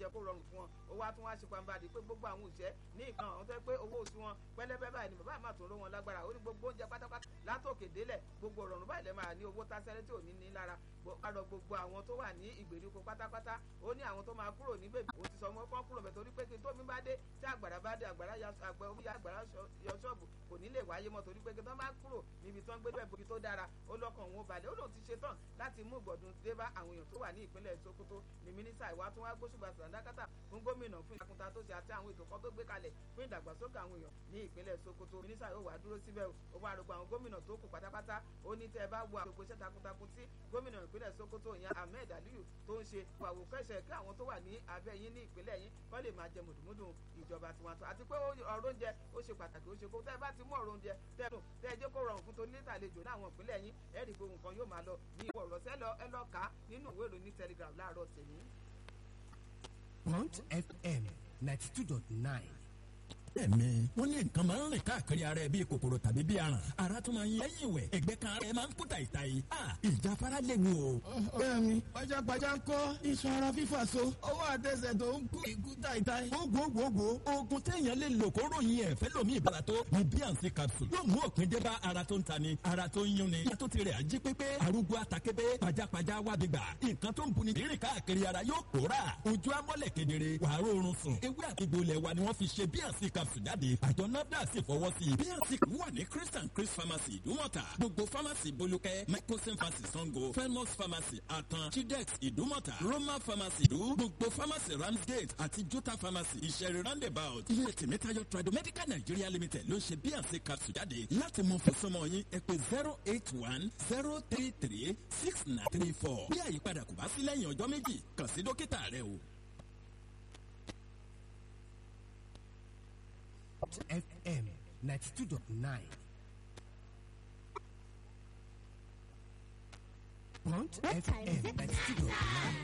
jẹ́ kó rọrùn fún wọn ó wá tún wá ṣe pàǹbàdì pé gbogbo àwọn òṣìṣẹ́ ní ìkan àwọn tó yẹ pé owó oṣù wọn pẹ́lẹ́pẹ́ báyìí ni bàbá àmà tó ń ró wọn lágbára ó ní gbogbo oúnjẹ pátápátá látòkè délẹ̀ gbogbo ọ̀rọ̀rùn báyìí lẹ́ máa ní owó tásẹ́rẹ́ tí ò ní ní lára kárọ̀ gbogbo àwọn tó wà ní ìgbèríko pátápátá ó ní àwọn tó máa kúrò ní bèbí ó ti sọ wọn kán kúrò bẹ̀ torí pé kí tómi bá dé tí àgbàrá bá dé àgbàrá àgbẹ̀ omi àgbàrá yọ ṣọ́ọ̀bù kò ní lè wáyé mọ́ torí pé kí tán bá kúrò níbi tán gbé bẹ́ẹ̀ bóbi tó dára ó lọ́kàn òun ó balẹ̀ ó lóun ti ṣe tán láti mú ìgbọ̀dún dé bá àwọn èèyàn tó wà ní ìpínlẹ̀ Sokoto ní mínísítà ìwà tó wá gbóṣùbà sàdákàtà fún gómìnà fún ìtakunta tó ṣe àti àwọn ètò kan tó gbé kalẹ̀ fún ìdàgbàsókè àwọn èèyàn ní ìpínlẹ̀ Sokoto mínísítà yóò wá dúró síbẹ̀ ó wá rògbò àwọn gómìnà tó kù pátápátá ó ní tẹ́ ẹ bá wo àgbègbè iṣẹ́ takuntakun tí gómìnà ìpínlẹ̀ Sokoto ìyẹn Ahmed Aliyu tó ń ṣe àwòkọ́ṣe kí àwọn tó wà ní abẹ́ yín ní ìpínlẹ̀ yín kọ́ lè máa jẹ mùdùmùdù ìjọba tiwantiwa àti pé ọ̀rọ̀ oúnjẹ ó ṣe pàtàkì ó ṣe kó tẹ́ ẹ bá ti mú ọ̀rọ̀ oúnjẹ tẹ́ ẹ tẹ́ ẹ jẹ́ kó rọrùn fún tonílé àlejò láwọn ìpínlẹ̀ yín ẹ rí gbogbo nǹkan yóò máa lọ ní ìwọ ọ̀rọ̀ sẹ́lọ ẹ lọ kà á nínú ìwé ìròyìn Telegraph láàárọ̀ tèmi. Bond FM ninety two dot nine ẹ̀mí wọ́n ní nǹkan máa ń rìn káàkiri ara ẹ̀ bíi kòkòrò tàbí bíi aràn ara tún máa ń yẹ ẹ̀yìn wẹ̀ ẹ̀gbẹ́ kan ara ẹ̀ máa ń kú tàìtàì ìjáfara léwu o. ọ̀rẹ́ mi pajápajá ń kọ́ iṣan ara fífà so ọwọ́ àtẹsẹ̀ tó ń kú ìkú tàìtàì. gbogbogbò oògùn téèyàn lè lò kó ròyìn ẹ̀ fẹ́ lómi ìbára tó ní bíànsì capsule yóò mú òpin dé bá ara tó ń ta ni ara tó ń yún ni yàtọ̀ tirẹ̀ ají pépé arúgbó atakébé pajápajá wábi gbà nǹkan tó ń buni rírìn káàkiri ara yóò pòórà ojú amọ́lẹ̀ kedere wàá rọrùn sùn ewé àtìgbò ilẹ̀ wa ni wọ́n fi ṣe bíànsì capsule jáde àjọ nafdac sì fọwọ́ sí i bnc wà ní chris and chris pharmacy ìdúmọ̀tà gbogbo pharmacy bolúkẹ́ microsim pharmacy sango felmos pharmacy atan chidex ìdúmọ̀tà roma pharmacy ìdú gbogbo pharmacy ramsgate àti jota pharmacy ìṣẹ̀rí roundabout ilé tèmítáyọ̀ tradomedical nigeria limited ló ń ṣe bnc capsule jáde láti mọ fòsọmọ yín ẹ pè zero eight one zero three three six nine three four bí àyípadà kò bá sí lẹ́yìn ọjọ́ méjì kàn sí dókítà rẹ o. FM ninety two dot nine. Bond FM ninety two dot nine.